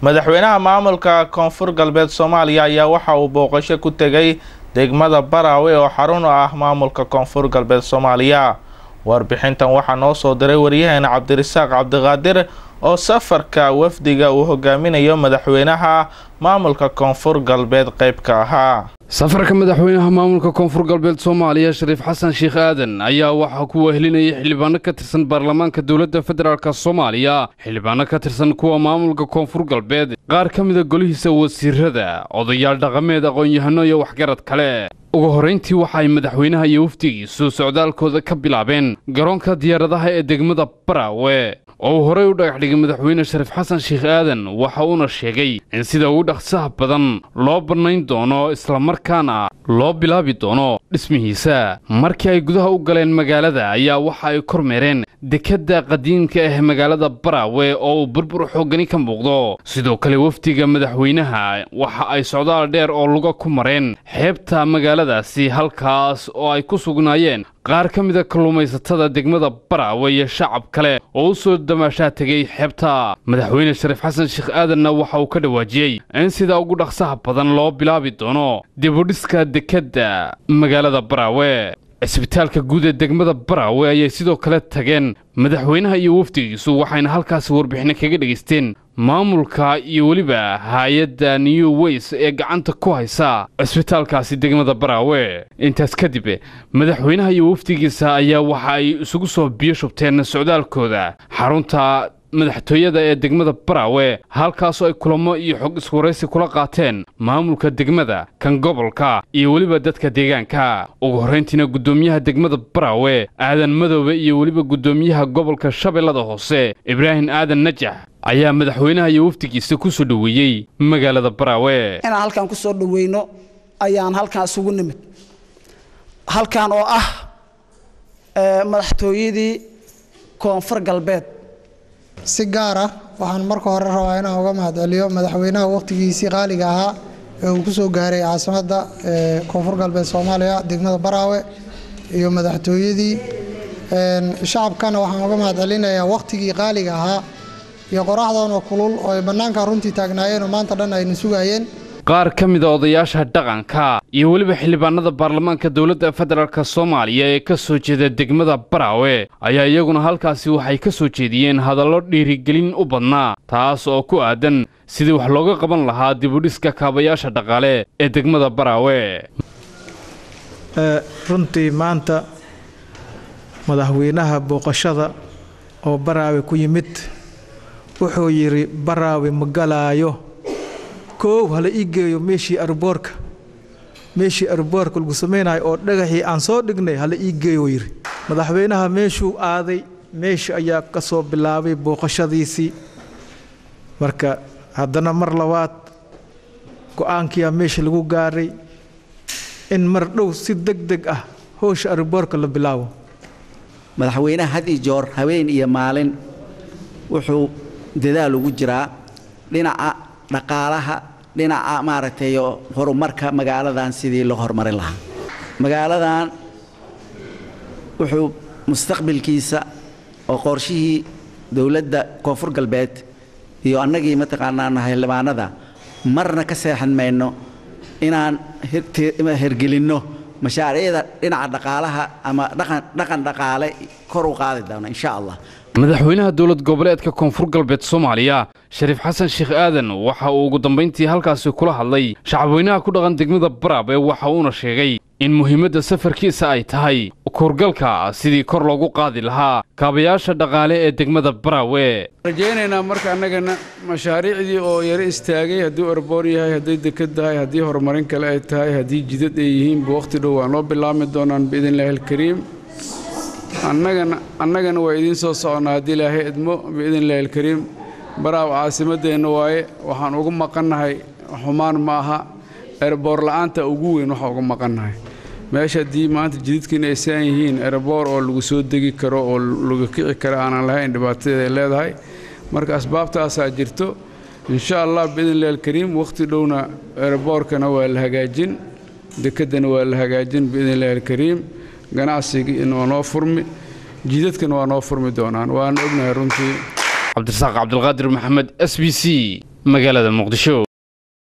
madaxweynaha maamulka koonfur galbeed soomaaliya ayaa waxa uu booqasho ku tegay degmada baraawe oo xarun u ah maamulka koonfur galbeed soomaaliya warbixintan waxaa noo soo diray waryaheena cabdirasaaq cabdiqaadir oo safarka wafdiga uu hogaaminayo madaxweynaha maamulka koonfur galbeed qayb ka ahaa safarka madaxweynaha maamulka koonfur galbeed soomaaliya shariif xasan sheekh aadan ayaa waxaa ku wehelinayay xildhibaano ka tirsan baarlamaanka dowladda federaalk soomaaliya xildhibaano ka tirsan kuwa maamulka koonfur galbeed qaar ka mida golihiisa wasiirada odayaal dhaqameed aqoon-yahano iyo waxgarad kale ugu horrayntii waxa ay madaxweynaha iyo wafdigiisu socdaalkooda ka bilaabeen garoonka diyaaradaha ee degmada baraawe oo uu horey u dhagax dhigay madaxweyne shariif xasan sheekh aadan waxa uuna sheegay in sida ugu dhaqsaha badan loo bannayn doono islamarkaana loo bilaabi doono dhismihiisa markii ay gudaha u galeen magaalada ayaa waxa ay kormeereen dekedda qadiimka ah magaalada baraawe oo uu burbur xooggani ka muuqdo sidoo kale wafdiga madaxweynaha waxa ay socdaal dheer oo luga ku mareen xeebta magaaladaasi halkaas oo ay ku sugnaayeen qaar ka mida kalluumaysatada degmada baraawe iyo shacab kale oo u soo damaashaa tegay xeebta madaxweyne shariif xasan sheekh aadanna waxa uu ka dhawaajiyey in sida ugu dhaqsaha badan loo bilaabi doono dibudhiska dekedda magaalada baraawe cisbitaalka guud ee degmada baraawe ayay sidoo kale tageen madaxweynaha iyo wafdigiisu waxayna halkaasi warbixino kaga dhegaysteen maamulka iyo weliba hay-adda new weys ee gacanta ku haysa cisbitaalkaasi degmada baraawe intaas kadib madaxweynaha iyo wafdigiisa ayaa waxa ay isugu soo biyo shubteen socdaalkooda xarunta madaxtooyada ee degmada baraawe halkaasoo ay kulamo iyo xog iswaraysi kula qaateen maamulka degmada kan gobolka iyo weliba dadka deegaanka ugu horrayntiina guddoomiyaha degmada baraawe aadan madoobe iyo weliba guddoomiyaha gobolka shabeellada hoose ibraahim aadan najax ayaa madaxweynaha iyo wafdigiisa ku soo dhoweeyey magaalada baraawe inaan halkan ku soo dhoweyno ayaan halkan isugu nimid halkan oo ah madaxtooyadii koonfur galbeed si gaar ah waxaan marka hore rabaa inaan uga mahadceliyo madaxweynaha wakhtigiisii qaaliga ahaa ee uu ku soo gaaray caasimadda koonfur galbeed soomaaliya degmada baraawe iyo madaxtooyadii shacabkana waxaan uga mahadcelinayaa wakhtigii qaaliga ahaa iyo qoraxdoona kulul oo ay bannaanka runtii taagnaayeenoo maanta dhan ayna sugayeen qaar ka mida odayaasha dhaqanka iyo weliba xildhibaanada baarlamaanka dowladda federaalk soomaaliya ee ka soo jeeda degmada baraawe ayaa iyaguna halkaasi waxay ka soo jeediyeen hadallo dhiirigelin u badnaa taas oo ku aadan sidii wax looga qaban lahaa dibudhiska kaabayaasha dhaqaale ee degmada baraawe runtii maanta madaxweynaha booqashada oo baraawe ku yimid wuxuu yidhi baraawe ma galaayo koow hala ii geeyo meeshii arboorka meeshii arboorka lagu samaynayo oo dhagaxii aan soo dhignay hala ii geeyo yidhi madaxweynaha meeshuu aaday meesha ayaa ka soo bilaabay booqashadiisii marka haddana mar labaad go-aankiyaa meesha lagu gaaray in mar dhow si deg deg ah howsha arboorka la bilaabo madaxweynaha had ii joor habeen iyo maalin wuxuu dadaal ugu jiraa dhinaca dhaqaalaha dhinaca maaragtay horumarka magaaladan sidii loo horumarin lahaa magaaladan wuxuu mustaqbilkiisa oo qorshihii dowladda koonfur galbeed iyo annagii mataqaanaa xildhibaanada marna ka seexan mayno inaan hergelinno mashaariicda dhinaca dhaqaalaha ama dhaqan dhaqaale kor u qaadi doono insha allah madaxweynaha dowlad goboleedka koonfur galbeed soomaaliya shariif xasan sheekh aadan waxa uu ugu dambayntii halkaasi kula hadlay shacabweynaha ku dhaqan degmada baraabe waxa uuna sheegay in muhiimadda safarkiisa ay tahay kuurgalka sidii kor loogu qaadi lahaa kaabayaasha dhaqaale ee degmada baraawe rajaynaynaa marka annagana mashaariicdii oo yaro istaagay hadduu erboor yahay hadday deked tahay haddii horumarin kale ay tahay haddii jidad ay yihiinba wakhti dhow waan loo bilaabmi doonaan biidnillahi alkariim annagana annagana waa idiin soo soconnaa haddii ilaahay idmo biidn illahi alkariim baraaw caasimaddeenna waaye waxaan ugu maqannahay xumaan ma aha erboor la'aanta ugu weyn waxaa uga maqannahay meesha haddii maanta jidadkiina ay saan yihiin erboor oo lagu soo degi karo oo laga kici kara aanan lahayn dhibaatadeeda ay leedahay marka asbaabtaasaa jirto insha allah biidn illahi alkariim wakhti dhowna erboorkana waa la hagaajin dekeddana waa la hagaajin biidn illahi alkariim ganacsigiina waa noo furmi jidadkana waa noo furmi doonaan waana ognahay runtii cabdirasaaq cabdilqaadir maxamed s b c magaalada muqdisho